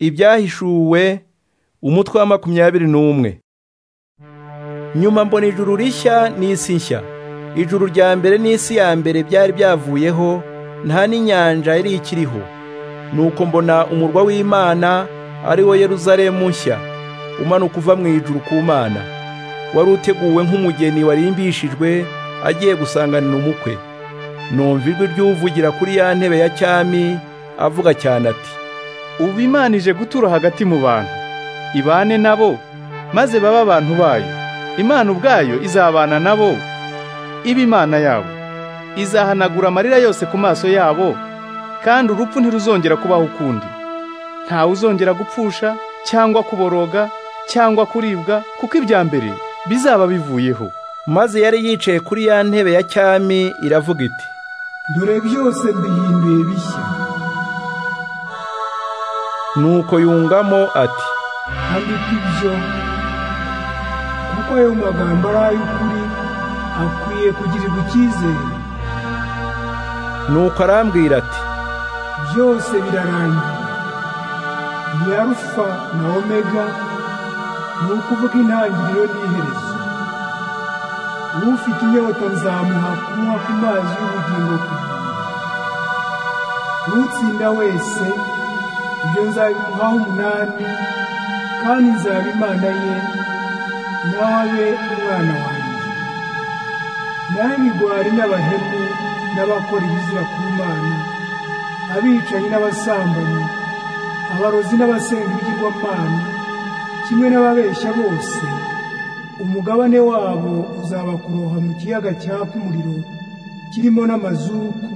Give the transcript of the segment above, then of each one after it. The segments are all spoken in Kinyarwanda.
ibyahishuwe umutwe wa makumyabiri n'umwe nyuma mbona ijuru rishya n'isi nshya ijuru rya mbere n'isi ya mbere byari byavuyeho nta n'inyanja yari ikiriho nuko mbona umurwa w'imana ari wo yeruzalemu nshya umanuka uva mu ijuru ku mana wari uteguwe nk'umugeni warimbishijwe agiye gusanganira umukwe numva ijwi ry'uvugira kuri ya ntebe ya cyami avuga cyane ati ubu imana ije gutura hagati mu bantu ibane nabo maze babe abantu bayo imana ubwayo izabana nabo ibe imana yabo izahanagura amarira yose ku maso yabo kandi urupfu ntiruzongera kubaho ukundi ntawe uzongera gupfusha cyangwa kuboroga cyangwa kuribwa kuko ibya mbere bizaba bivuyeho maze yari yicaye kuri ya ntebe ya cyami iravuga iti dore byose mbihinduye bishya nuko yungamo ati andika ibyo kuko ayo magambo ari ay'ukuri akwiye kugirirwa icyizere nuko arambwira ati byose birarangiye ni arufa na omega ni ukuvuga intangiriro n'iherezo ufite inyota nzamuha kunywa ku mazi y'ubugingo ku gihe utsinda wese ibyo nzabimuhaho umunani kandi nzaba imana ye nawe umwana wanjye nawe imigwari n'abahemu n'abakora ibizira ku mana abicanyi n'abasambanyi abarozi n'abasenga ibigirwamana kimwe n'ababeshya bose umugabane wabo uzaba kuroha mu kiyaga cyaka umuriro kirimo n'amazuku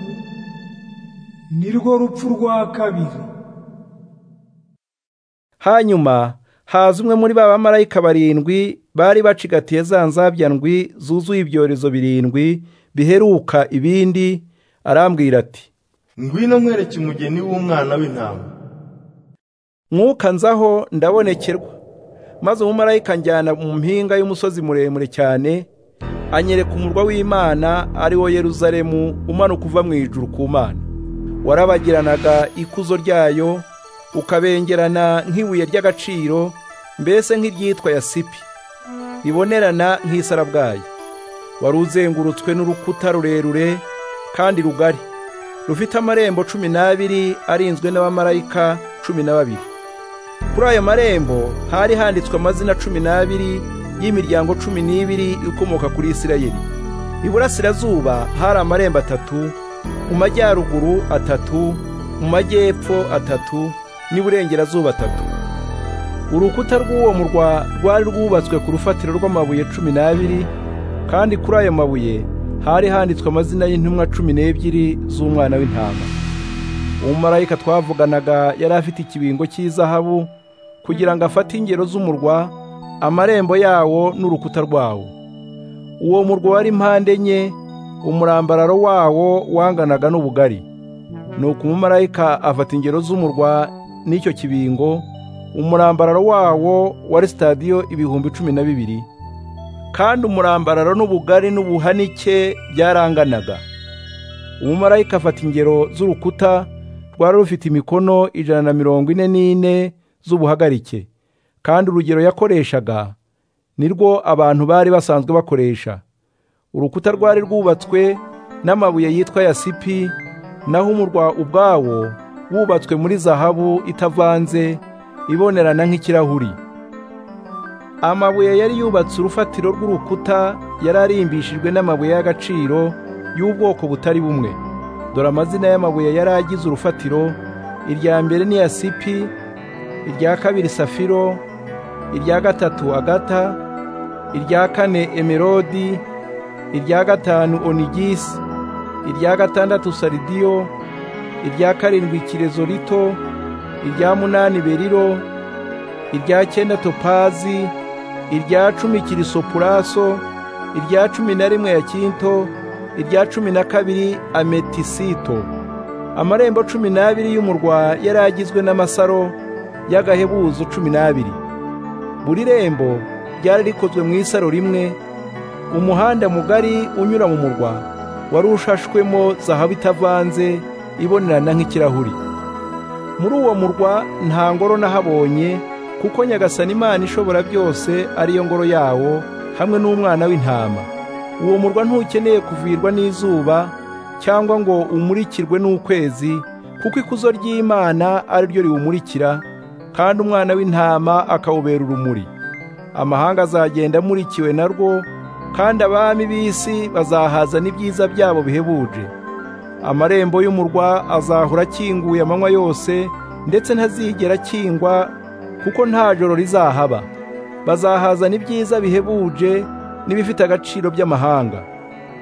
nirwo rupfu rwa kabiri hanyuma haza umwe muri ba bamarayika barindwi bari bacigatiye za nzabyandwi zuzuye ibyorezo birindwi biheruka ibindi arambwira ati ngwino nkwereke umugeni w'umwana w'intama mwuka nzaho ndabonekerwa maze umumarayika njyana mu mpinga y'umusozi muremure cyane anyereka umurwa w'imana ari wo yeruzalemu umanuka uva mu ijuru ku mana warabagiranaga ikuzo ryayo ukabengerana nk'ibuye ry'agaciro mbese nk'iryitwa yasipi ribonerana nk'isarabwayi wari uzengurutswe n'urukuta rurerure kandi rugari rufite amarembo cumi n'abiri arinzwe n'abamarayika cumi na babiri kuri ayo marembo hari handitswe amazina cumi n'abiri y'imiryango cumi n'ibiri ikomoka kuri isirayeli iburasirazuba hari amarembo atatu mu majyaruguru atatu mu majyepfo atatu n'iburengerazuba atatu urukuta rw'uwo murwa rwari rwubatswe ku rufatiro rw'amabuye cumi n'abiri kandi kuri ayo mabuye hari handitswe amazina y'intumwa cumi n'ebyiri z'umwana w'intama umumarayika twavuganaga yari afite ikibingo cy'izahabu kugira ngo afate ingero z'umurwa amarembo yawo n'urukuta rwawo uwo murwa wari impande enye umurambararo wawo wanganaga n'ubugari nuko umumarayika afata ingero z'umurwa n'icyo kibingo umurambararo wawo wari sitadiyo ibihumbi cumi na bibiri kandi umurambararo n'ubugari n'ubuhanike byaranganaga umumarayika afata ingero z'urukuta rwari rufite imikono ijana na mirongo ine n'ine z'ubuhagarike kandi urugero yakoreshaga ni rwo abantu bari basanzwe bakoresha urukuta rwari rwubatswe n'amabuye yitwa yasipi naho umurwa ubwawo wubatswe muri zahabu itavanze ibonerana nk'ikirahuri amabuye yari yubatse urufatiro rw'urukuta yari arimbishijwe n'amabuye y'agaciro y'ubwoko butari bumwe dore amazina y'amabuye yari agize urufatiro irya mbere ni yasipi irya kabiri safiro irya gatatu agata irya kane emerodi irya gatanu onigisi irya gatandatu saridiyo irya karindwi kirezo rito irya munani beriro irya cyenda topazi irya cumi kirisopuraso irya cumi na rimwe yakinto irya cumi na kabiri ametisito amarembo cumi n'abiri y'umurwa yari agizwe n'amasaro y'agahebuzo cumi n'abiri buri rembo ryari rikozwe mu isaro rimwe umuhanda mugari unyura mu murwa wari ushashwemo zahabu itavanze ibonerana nk'ikirahuri muri uwo murwa nta ngoro nahabonye kuko nyagasani imana ishobora byose ariyo ngoro yawo hamwe n'umwana w'intama uwo murwa ntukeneye kuvirwa n'izuba cyangwa ngo umurikirwe n'ukwezi kuko ikuzo ry'imana ari ryo riwumurikira kandi umwana w'intama akawubera urumuri amahanga azagenda amurikiwe narwo kandi abami b'isi bazahaza n'ibyiza byabo bihebuje amarembo y'umurwa azahora akinguye amanywa yose ndetse ntazigera akingwa kuko nta joro rizahaba bazahazana ibyiza bihebuje n'ibifite agaciro by'amahanga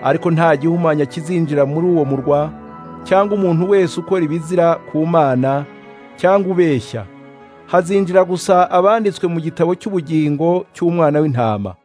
ariko nta gihumanya kizinjira muri uwo murwa cyangwa umuntu wese ukora ibizira ku mana cyangwa ubeshya hazinjira gusa abanditswe mu gitabo cy'ubugingo cy'umwana w'intama